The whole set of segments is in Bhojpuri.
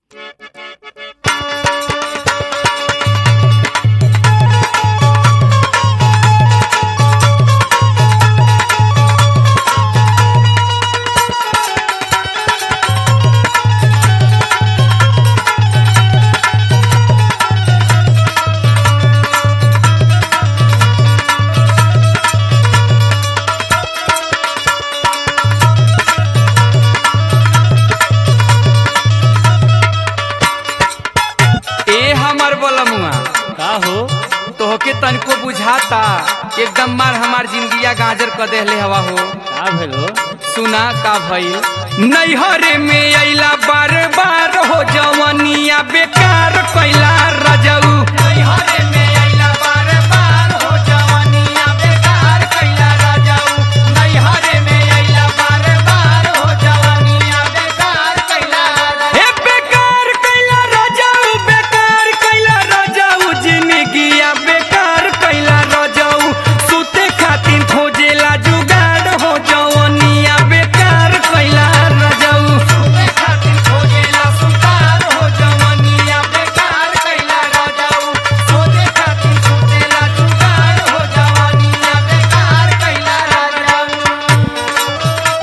का हो तोहके तनिको बुझाता एकदम मार हमार जिंदगिया गाजर क देहले हवा हो का भेल हो सुना का भइल नैहरे में अइला बार बार हो जवनिया बेकार कैला रजऊ नैहरे में अइला बार बार हो जवनिया बेकार कैला रजऊ नैहरे में अइला बार बार हो जवनिया बेकार कैला रजऊ हे बेकार कैला रजऊ बेकार कैला रजऊ जिंदगिया बेकार कैला रजऊ सुते खातिर खोजेला जुगाड़ हो जवनिया बेकार कैला रजऊ सुते खातिर खोजेला सुतार हो जवनिया बेकार कैला रजऊ सोते खातिर सुतेला जुगाड़ हो जवनिया बेकार कैला रजऊ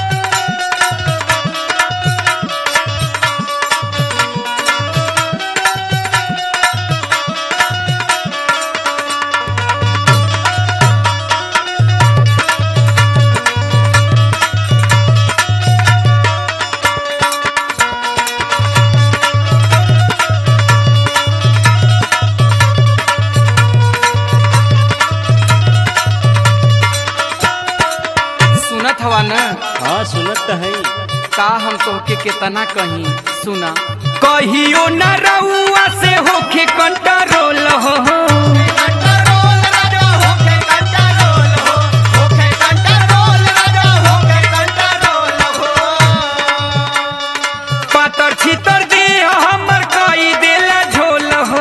सुनत हवा न हाँ सुनत त है का हम तोहके केतना कही सुना कहियो न रउआ से होखे कंट्रोल हो पातर छितर दे हमर कई देला झोल हो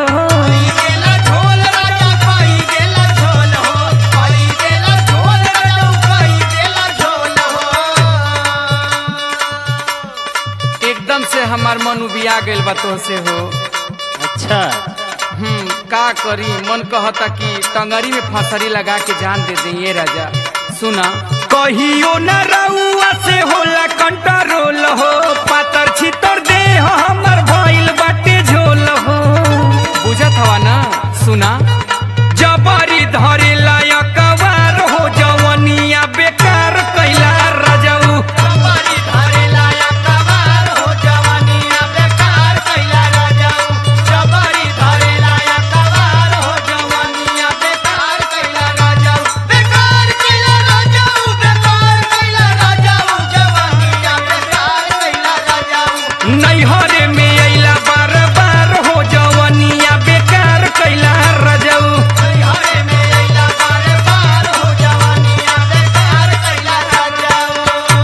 एकदम से हमार मन उबिया गइल बा तोहसे हो अच्छा हम्म का करी मन कहता कि टंगरी में फसरी लगा के जान दे दे ये राजा सुना कहियो न रउआ से होला कंट्रोल हो पातर छितर दे हमर भइल बाटे झोल हो बुझत हवा ना सुना जबरी धरे लायक वार हो जवनिया बेकार कैला रजऊ जबरी धरे लायक वार हो जवनिया बेकार कैला रजऊ जबरी धरे लायक वार हो जवनिया बेकार कैला रजऊ बेकार कैला रजऊ बेकार कैला रजऊ जवनिया बेकार कैला रजऊ नैहरे में अइला बार बार हो जवनिया बेकार कैला रजऊ नैहरे में अइला बार बार हो जवनिया बेकार कैला रजऊ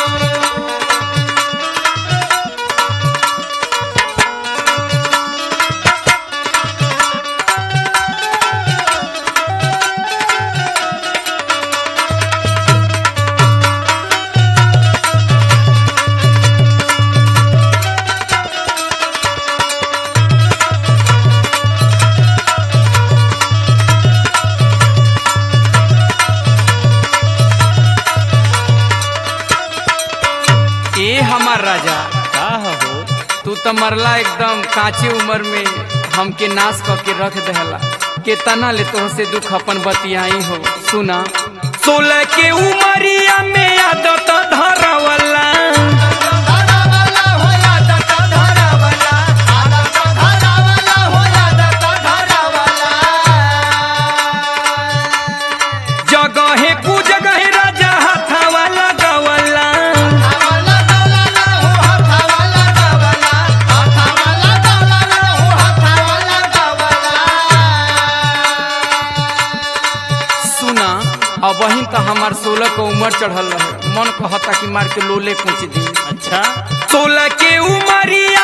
ए हमार राजा का हो तू तो मरला एकदम काचे उम्र में हमके नाश क के रख देहला केतना ले तोहसे दुख अपन बतियाई हो सुना सोलह के उमरिया में आदत धरवला जगहे कु जगहे राजा हाथावा लगवला सुना अब वही तो हमार सोलह के उम्र चढ़ल रहे मन कहता कि मार के लोले पूछ दी अच्छा सोलह के उमरिया